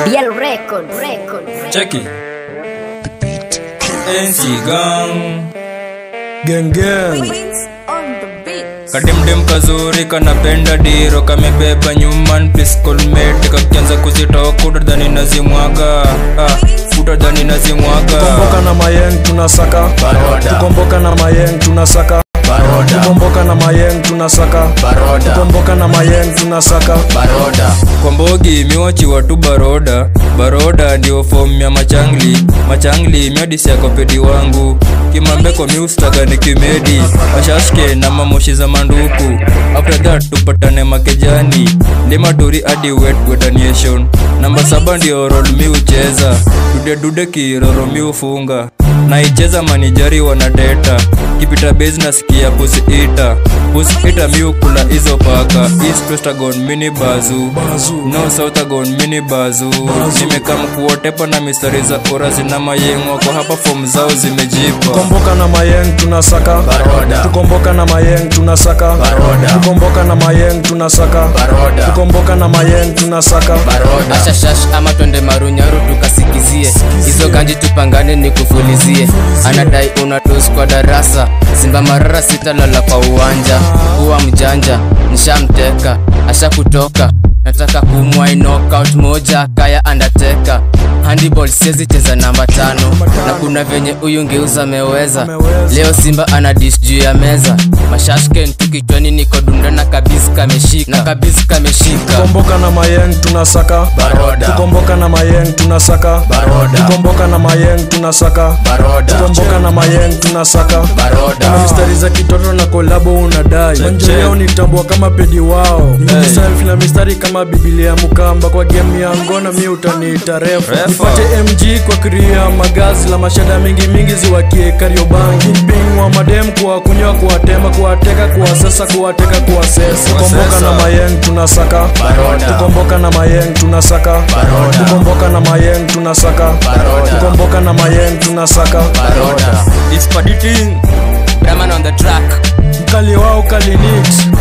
BL Record, Record. Cheki NC Gang Gang gang. Wings on the beat. kademdem kazuri kanapenda diro kamebeba nyuman piscolmate kakianza kuzitoka utadhani nazimwaga ah, utadhani nazimwaga Tukomboka na mayeng tunasaka Baroda. Tukomboka na mayeng tunasaka Baroda. Tukomboka na mayeng tunasaka Baroda. Tukomboka na mayeng tunasaka Baroda. kwa mbogi miwachiwa tu baroda baroda ndio fom ya machangli machangli miadisiakopedi wangu kimambeko miustaga ni kimedi mashashke na mamoshi za manduku after that tupatane makejani ndimaturi adi wet wetaniation namba saba ndio rol mi ucheza dudedude kiroro mi ufunga naicheza manijari wanadeta kipita base nasikia pusi ita pusi ita mi ukula hizo paka east westagon mini bazu no southagon mini bazu nimekam kuotepa na mistari za ora zina mayengo kwa hapa fom zao zimejipa Tukomboka na mayeng tunasaka Baroda. Tukomboka na mayeng tunasaka Baroda. Tukomboka na mayeng tunasaka Baroda. Tukomboka na mayeng tunasaka Baroda. ashashash ama twende marunyaru tukasikizie hizo ganji tupangane ni kufulizie anadai unatus kwa darasa simba marara sitalala kwa uwanja kuwa mjanja nishamteka asha kutoka nataka kumwai knockout moja kaya undertaker handball siezi cheza namba tano na kuna venye huyu ngeuza ameweza leo simba ana dish juu ya meza mashashken tukichwani niko dunda na kabisi kameshika na kabisi kameshika Tukomboka na mayeng tunasaka Baroda. Tukomboka na mayeng tunasaka Baroda. Tukomboka na mayeng tunasaka Baroda. Tukomboka na mayeng tunasaka Baroda. Kuna mistari za kitoto na kolabo unadai manjeo unitambua kama pedi wao nikiselfi na mistari kama bibilia mukamba kwa game ya ngona mi utaniita refu Refa. nipate mg kwa kria magazi la mashada mingi mingi ziwakie kariobangi ping wa madem kuwa kunywa kuwatema kuwateka kuwasesa kuwateka kuwasesa tukomboka na mayeng tunasaka Baroda. tukomboka na mayeng tunasaka Baroda. tukomboka na mayeng tunasaka Baroda. tukomboka na mayeng tunasaka Baroda. It's paditing Brahman on the track mkali wao kalinit